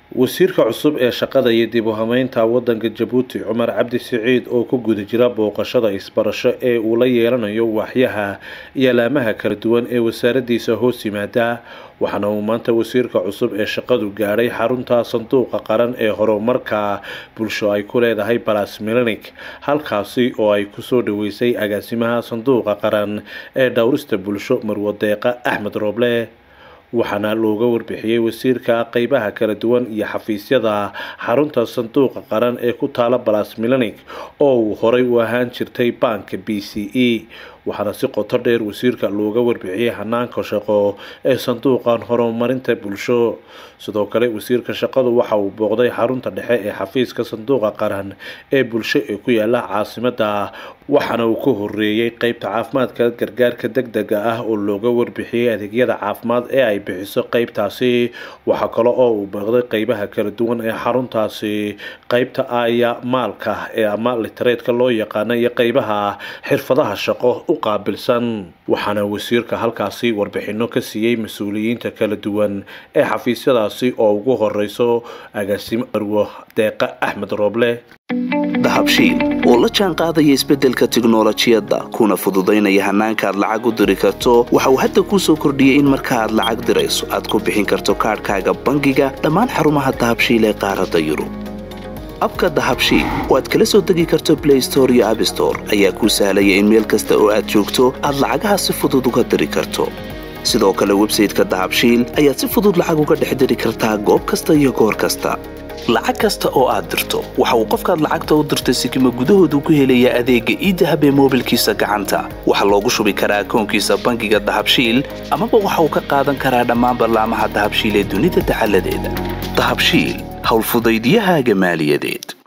wasiirka cusub ee shaqada iyo dib u hameynta wadanka jabuuti cumar cabdi siciid oo ku guda jira booqashada isbarasho ee uu la yeelanayo waaxyaha iyo alaamaha kala duwan ee wasaaradiisa hoos yimaada waxaana uu maanta wasiirka cusub ee shaqadu gaadhay xarunta sanduuqa qaran ee horumarka bulsho ay ku leedahay balas milanik halkaasi oo ay kusoo dhaweysay agaasimaha sanduuqa qaran ee dhowrista bulsho marwadeeqa axmed rooble waxaana looga warbixiyey wasiirka qeybaha kala duwan iyo xafiisyada xarunta sanduuqa qaran ee ku taala balas milanik oo uu horay u ahaan jirtay baanka b c e waxaana si qoto dheer wasiirka looga warbixiyey hanaanka shaqo ee sanduuqan horumarinta bulsho sidoo kale wasiirka shaqadu waxa uu booqday xarunta dhexe ee xafiiska sanduuqa qaran ee bulsho ee ku yaala caasimada waxaana uu ka horeeyey qeybta caafimaadka gargaarka deg dega ah oo looga warbixiyey adeegyada caafimaad ee ay bixiso qeybtaasi waxaa kale oo uu booqday qeybaha kala duwan ee xaruntaasi qeybta aya maalka ee ama litareedka loo yaqaana iyo qeybaha xirfadaha shaqo u qaabilsan waxaana wasiirka halkaasi warbixino ka siiyey mas-uuliyiinta kala duwan ee xafiisyadaasi oo ugu horeyso agaasimo arwo deeqa axmed rooble dahabshiil oo la jaan qaadaya isbeddelka tiknolojiyadda kuna fududaynaya hannaanka aad lacag u diri karto waxa uu hadda kuu soo kordhiyey in marka aad lacag dirayso aad ku bixin karto kaadhkaaga bangiga dhammaan xarumaha dahabshiil ee qaaradda yurub abka dahabshiil oo aad kala soo degi karto blay store iyo abstore ayaa kuu sahlaya in meel kasta oo aad joogto aad lacagaha si fudud uga diri karto sidoo kale websayteka dahabshiil ayaad si fudud lacag uga dhex diri kartaa goob kasta iyo goor kasta lacag kasta oo aad dirto waxa uu qofkaad lacagta u dirtay sikima gudahoodu ku helayaa adeegga iidahab ee moobilkiisa gacanta waxaa loogu shubi karaa akoonkiisa bangiga dahabshiil amaba waxa uu ka qaadan karaa dhammaan ballaamaha dahabshiil ee dunida dacaladeeda dahabshiil howlfudaydyahaaga maaliyadeed